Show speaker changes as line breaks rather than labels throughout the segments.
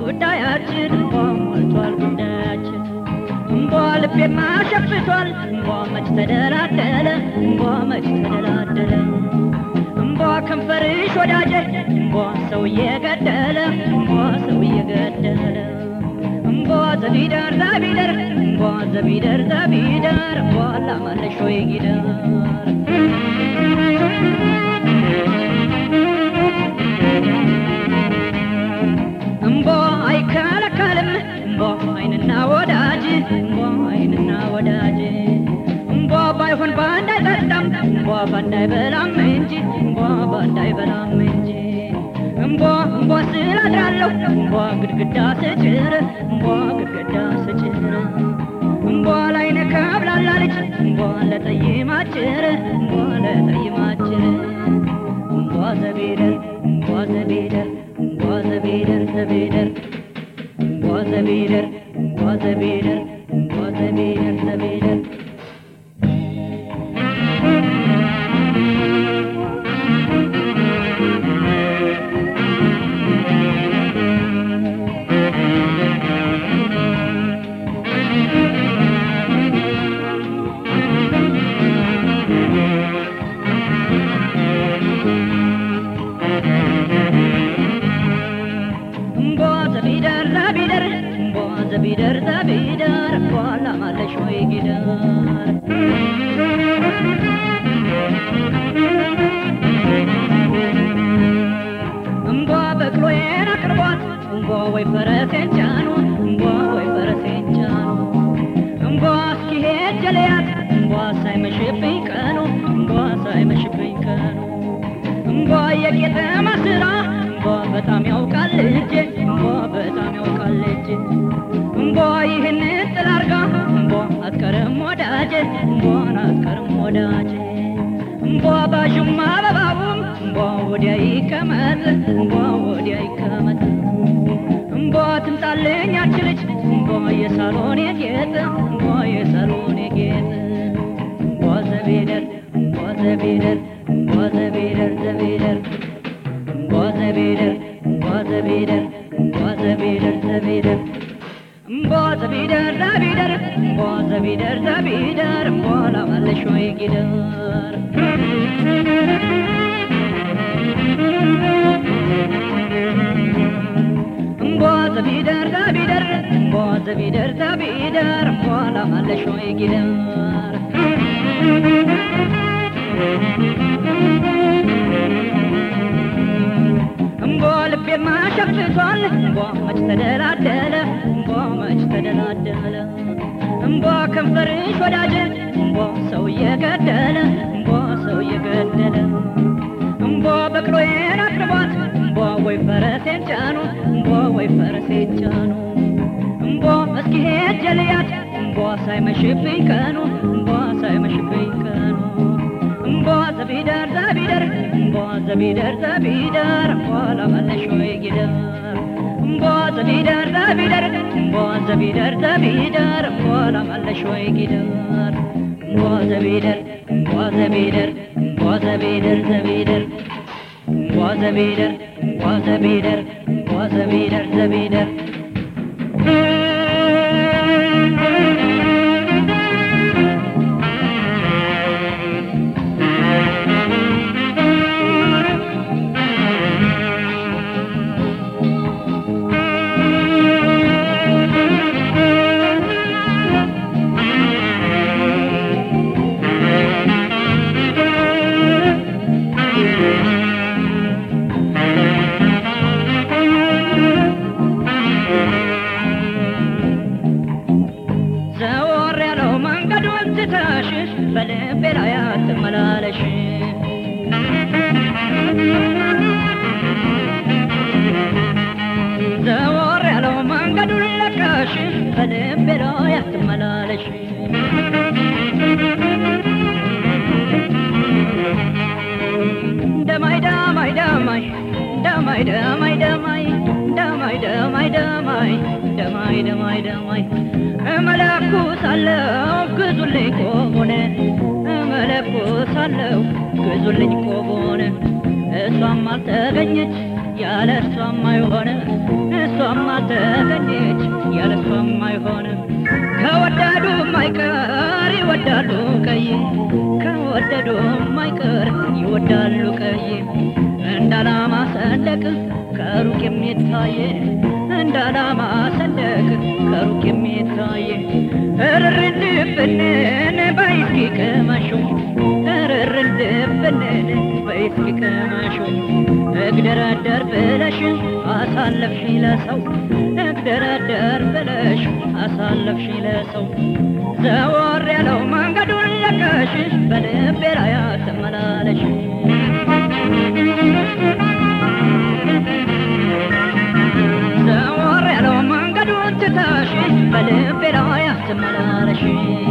ጉዳያችን እንቧ ሞልቷል ጉዳያችን እንቧ ልቤማ ሸፍቷል እንቧ መች ተደላደለ እንቧ መች ተደላደለ እንቧ ከንፈርሽ ወዳጄ እንቧ ሰው እየገደለ እንቧ ሰው እየገደለ እንቧ ዘቢደር ዘቢደር እንቧ ዘቢደር ዘቢደር እንቧ ላማለሽ ወይ ጊደር እምቦ አይከለከልም እምቦ አይንና ወዳጅ እምቦ አይንና ወዳጅ እምቦ ባይሆን ባንድ አይጠጣም እምቦ ባንድ አይበላም እንጂ እምቦ ባንድ አይበላም እንጂ እምቦ እምቦ ስላድራለሁ እምቦ ግድግዳ ስጭር እምቦ ግድግዳ ስጭር እምቦ ላይ ነከብላላ ልጅ እምቦ ለጠይማችር እምቦ ለጠይማችር እምቦ ዘቢደር እምቦ ዘቢደር እምቦ ዘቢደር ዘቢደር እምቦ ዘቢደር እምቦ ዘቢደር እምቦ ዘቢደር ዘቢደር እምቦ ዘቢደር ዘቢደር እምቦ ዘቢደር ዘቢደር እምቦ ላማለሽ ወይ ጊደር እምቧ በቅሎዬን አቅርቧት እምቧ ወይ ፈረሴን ጫኑ እምቧ ወይ ፈረሴን ጫኑ እምቧ እስኪሄድ ጀለያት እምቧ ሳይመሽብኝ ቀኑ እምቧ ሳይመሽብኝ ቀኑ እምቧ የቄጠማ ስራ እምቧ በጣም ያውቃል እጄ እምቧ በጣም ያውቃል እጄ እምቧ ይህን ጥል አርጋ እምቧ አትቀርም ወዳጄ እምቧን አትቀርም ወዳጄ እምቧ ባዥማ አበባውም እምቧ ወዲያ ይቀመጥ እምቧ ወዲያ ይቀመጥ እምቧ ትምጣልኝ አችልች እምቧ የሳሎን የጌጥ እምቧ የሳሎን የጌጥ እምቧ ዘቢደር እምቧ ዘቢደር እምቧ ዘቢደር ዘቢደር እምቧ ዘቢደር እምቧ ዘቢደር እምቧ ዘቢደር ዘቢደር እምቧ ዘቢደር ዘቢደር እምቧ ዘቢደር ዘቢደር እምቧ ላማለሽ ወይ ጊደር እምቧ ዘቢደር ዘቢደር እምቧ ዘቢደር ዘቢደር እምቧ ላማለሽ ወይ ጊደር እምቧ ልቤማ ሸፍቷል እምቧ መች ተደላደለ እምቧ መች ተደላደለ እምቧ ከንፈርሽ ወዳጅ እምቧ ሰው እየገደለ እምቧ ሰው እየገደለ እምቧ በቅሎዬን አቅርቧት እምቧ ወይ ፈረሴን ጫኑ እምቧ ወይ ፈረሴን ጫኑ እምቧ እስኪሄድ ጀልያት እምቧ ሳይመሽብኝ ቀኑ እምቧ ሳይመሽብኝ ቀኑ እምቧ ዘቢደር ዘቢደር እምቧ ዘቢደር ዘቢደር እምቧ ላማለሽ ወይ ጊደር እምቧ ዘቢደር ዘቢደር እምቧ ዘቢደር ዘቢደር እምቧ ላማለሽ ወይ ጊደር እምቧ ዘቢደር እምቧ ዘቢደር እምቧ ዘቢደር ዘቢደር እምቧ ዘቢደር እምቧ ዘቢደር እምቧ ዘቢደር ዘቢደር ዘወር ያለው መንገዱን ትተሽ በልቤ ላይ አትመላለሽ ዘወር ያለው መንገዱን ለቀሽ በልቤ ላይ አትመላለሽ ደማይ ደማይ ደማይ ደማይ ደማይ ደማይ ደማይ ደማይ ደማይ ደማይ ደማይ ደማይ እመለኩሳለሁ ግዙልኝ ቆቦን እመለኩሳለሁ ግዙልኝ ቆቦን እሷም አልተገኘች ያለ እሷም አይሆነ እሷም አልተገኘች ያለ እሷም አይሆነ ከወደዱ ማይቀር ይወዳሉ ቀይ ከወደዱ ማይቀር ይወዳሉ ቀይ እንደ ዓላማ ሰንደቅ ከሩቅ የሚታየ እንደ ዓላማ ሰንደቅ ከሩቅ የሚታየ እርርድብንን በይስኪ ቅመሹ እርርድብንን በይስኪ ቅመሹ እግደረደር ብለሽ አሳለፍሽ ለሰው እግደረደር ብለሽ አሳለፍሽ ለሰው ዘወር ያለው መንገዱን ለቀሽ በልቤ ላይ አትመላለሽ ዘወር ያለው መንገዱን ትተሽ በልቤ ላይ አትመላለሽ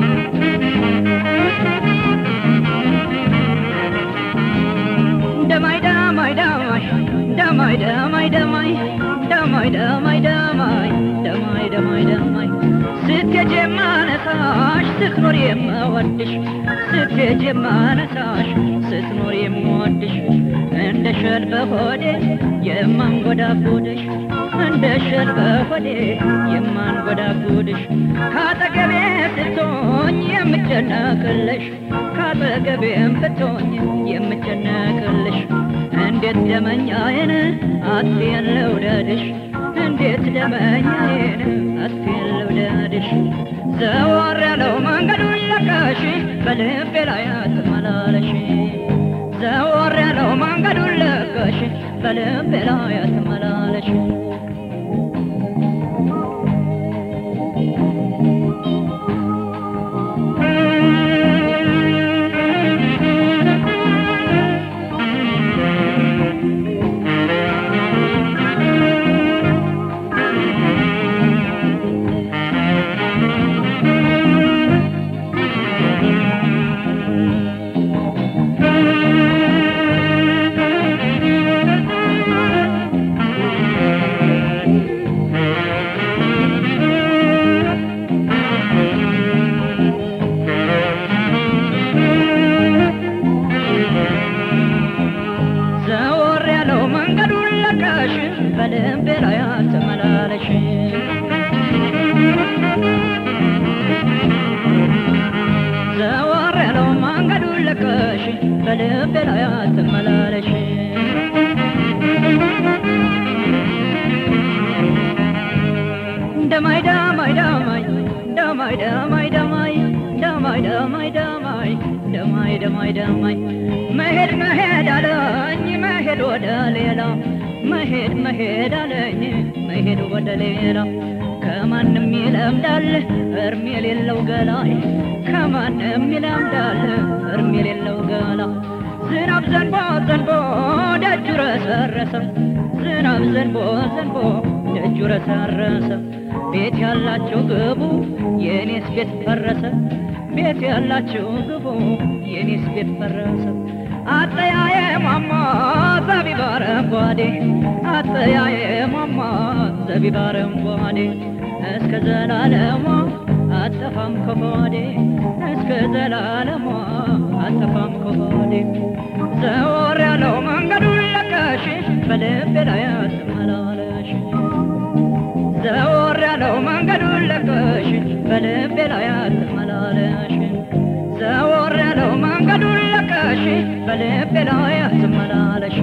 ደማይ ደማይ ደማይ ደማይ ደማይ ደማይ ደማይ ደማይ ደማይ ደማይ ደማይ ደማይ ስትሄጂ የማነሳሽ ስትኖር የምወድሽ ስትሄጂ የማነሳሽ ስትኖር የምወድሽ እንደ ሸል በሆዴ የማንጎዳጎድሽ እንደ ሸል በሆዴ የማንጎዳጎድሽ ካጠገቤ ስትሆኝ የምጨነቅልሽ ካጠገቤም ብትሆኝ የምጨነቅልሽ እንዴት ደመኛዬን አትየን ልውደድሽ እንዴት ደመኛዬን አትየን ልውደድሽ ዘወር ያለው መንገዱን ለቀሽ በልቤ ላይ አትመላለሽ ዘወር ያለው መንገዱን ለቀሽ በልቤ ላይ አትመላለሽ ዘወር ያለው መንገዱን ለቀሽ በልቤ ላይ አትመላለሽ ዘወር ያለው መንገዱን ለቀሽ በልቤ ላይ አትመላለሽ ደማይ ደማይ ደማይ ደማይ ደማይ ደማይ ደማይ ደማይ ደማይ ደማይ ደማይ ደማይ መሄድ መሄድ አለኝ መሄድ ወደ ሌላ መሄድ መሄድ አለኝ መሄድ ወደ ሌላ ከማንም ይለምዳል እርም የሌለው ገላይ ከማንም ይለምዳል እርም የሌለው ገላ ዝናብ ዘንቦ ዘንቦ ደጁ ረሰረሰ ዝናብ ዘንቦ ዘንቦ ደጁ ረሰረሰ ቤት ያላችሁ ግቡ የኔስ ቤት ፈረሰ ቤት ያላችሁ ግቡ የኔስ ቤት ፈረሰ አጠያየ ማማ ዘቢብ አረንጓዴ አጠያየ ማማ ዘቢብ አረንጓዴ እስከ ዘላለሟ አጠፋም ከሆዴ እስከ ዘላለሟ አጠፋም ከሆዴ ዘወር ያለው መንገዱን ለቀሽ በልቤ ላይ አትመላለሽ ዘወር ያለው መንገዱን ለቀሽ በልቤ ላይ አትመላለሽ ዘወር ያለው መንገዱን ለቀሽ በልቤ ላይ አትመላለሽ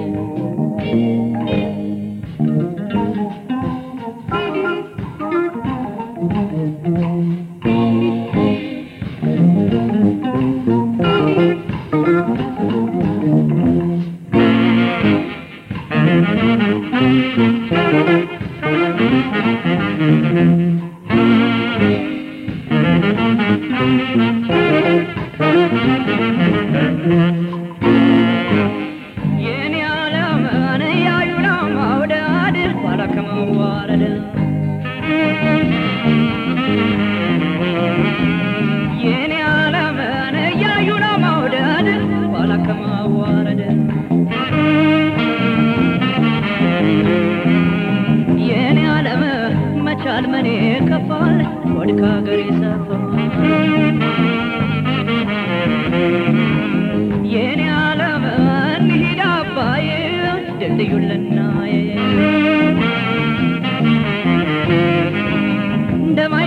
የኔ ዓለምን ያዩና ማውደድ ኋላ ከመዋረድ የኔ ዓለምን ያዩና ማውደድ ኋላ ከመዋረድ የኔ ዓለም መቻል መኔ ከፋል ወድ ከሀገር ይሰፋል የኔ ዓለም እንሂድ አባዬ ድልድዩን ልናይ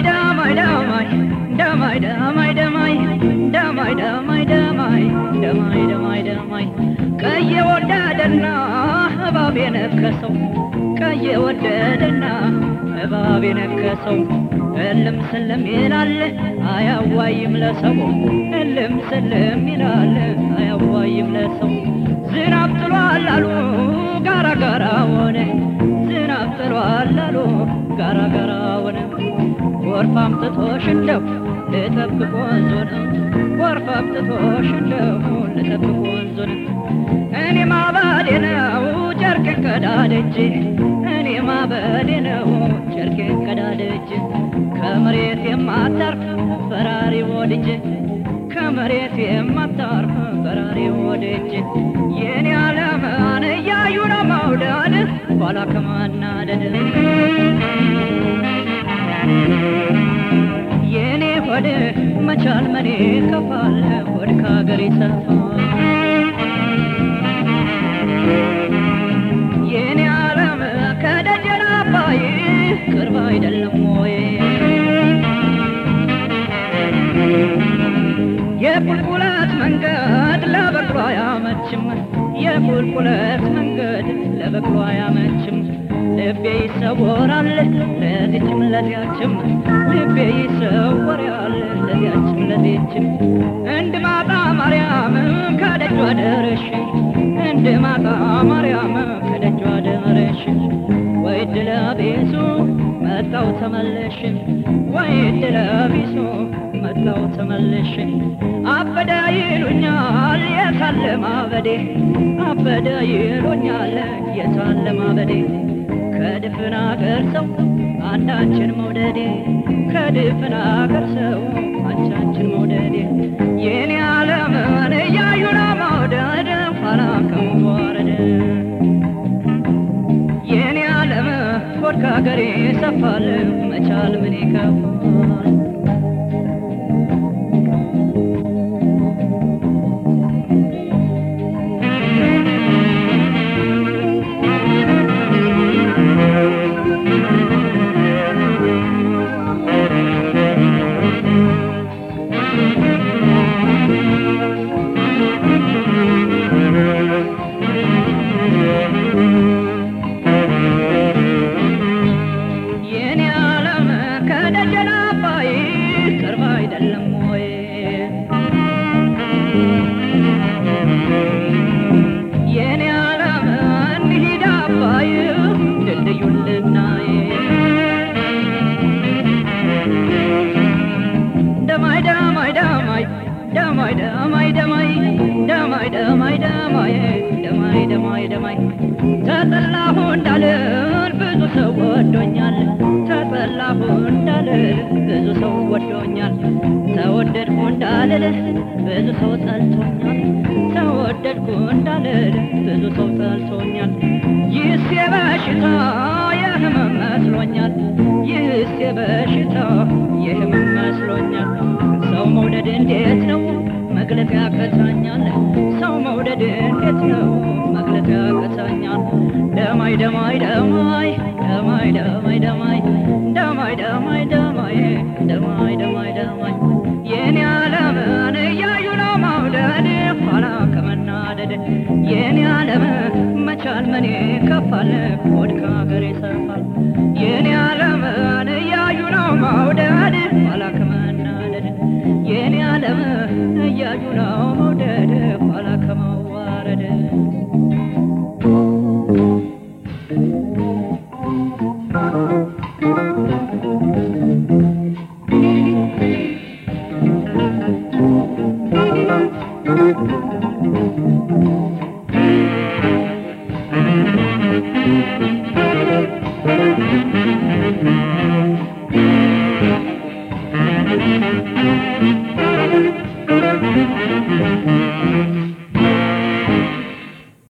ደማይ ደማይ ደማይ ደማይ ደማይ ደማይ ደማይ ደማይ ደማይ ደማይ ደማይ ቀየ ወደደና እባብ የነከሰው ቀየ ወደደና እባብ የነከሰው እልም ስልም ይላል አያዋይም ለሰው እልም ስልም ይላል አያዋይም ለሰው ዝናብ ጥሏል አሉ ጋራ ጋራ ሆነ ዝናብ ጥሏል አሉ ጋራ ጋራ ሆነ ጎርፍ አምጥቶሽ እንደው ልጠብቅ ወንዙን ጎርፍ አምጥቶሽ እንደው ልጠብቅ ወንዙን እኔ ማባዴ ነው ጨርቄን ቀዳድጄ እኔ ማበዴ ነው ጨርቄን ቀዳድጄ ከመሬት የማታርፍ በራሪ ወድጄ ከመሬት የማታርፍ በራሪ ወድጄ የኔ ዓለምን እያዩ ነው መውደድ ኋላ ከማናደድ የኔ ሆድ መቻል መኔ ከፋል ሆድ ከሀገር ይሰፋል የኔ ዓለም ከደጀን አባይ ቅርብ አይደለም ወይ የቁልቁለት መንገድ ለበቅሎ አያመችም የቁልቁለት መንገድ ለበቅሎ አያመችም ልቤ ይሰወራል ለዚችም ለዚያችም ልቤ ይሰወራል ለዚያችም ለዚችም እንድ ማጣ ማርያም ከደጇ ደረሽ እንድ ማጣ ማርያም ከደጇ ደረሽ ወይ ድለቢሱ መጣው ተመለሽ ወይ ድለቢሱ መጣው ተመለሽ አበደ ይሉኛል የታለ ማበዴ አበደ ይሉኛል የታለ ማበዴ ከድፍን አገር ሰው አንዳችን መውደዴ ከድፍን አገር ሰው አንቻችን መውደዴ የኔ ዓለምን እያዩ ነው መውደድ ኋላ ከመዋረድ የኔ ዓለም ሆድ ከሀገሬ ሰፋል መቻል ምን ይከፋል የኔ ዓለም ከደጀን አባይ ቅርብ አይደለም ወይ? የኔ ዓለም እንሂድ አባይ ድልድዩን ልናይ ደማይ ደማይ ደማይ ደማይ ደማይ ደማይ ደማይ ደማይ ደማይ ደማይ ደማይ ደማይ ተጠላሁ እንዳልል ብዙ ሰው ወዶኛል ተጠላሁ እንዳልል ብዙ ሰው ወዶኛል ተወደድኩ እንዳልል ብዙ ሰው ጠልቶኛል ተወደድኩ እንዳልል ብዙ ሰው ጠልቶኛል ይህስ የበሽታ የህመም መስሎኛል ይህስ የበሽታ የህመም መስሎኛል ሰው መውደድ እንዴት ነው መግለጥ ያቅተኛል ሰው መውደድ እንዴት ነው መግለጥ ያቅተኛል ደማይ ደማይ ደማይ ደማይ ደማይ ደማይ ደማይ ደማይ ደማይ ደማይ ደማይ ደማይ የኔ ዓለምን እያዩ ነው መውደድ ኋላ ከመናደድ የኔ ዓለም መቻል መኔ ከፋል ሆድ ከሀገር ይሰፋል የኔ ዓለምን እያዩ ነው መውደድ ኋላ ከመናደድ የኔ ዓለም እያዩ ነው መውደድ ኋላ ከመዋረድ
Thank you.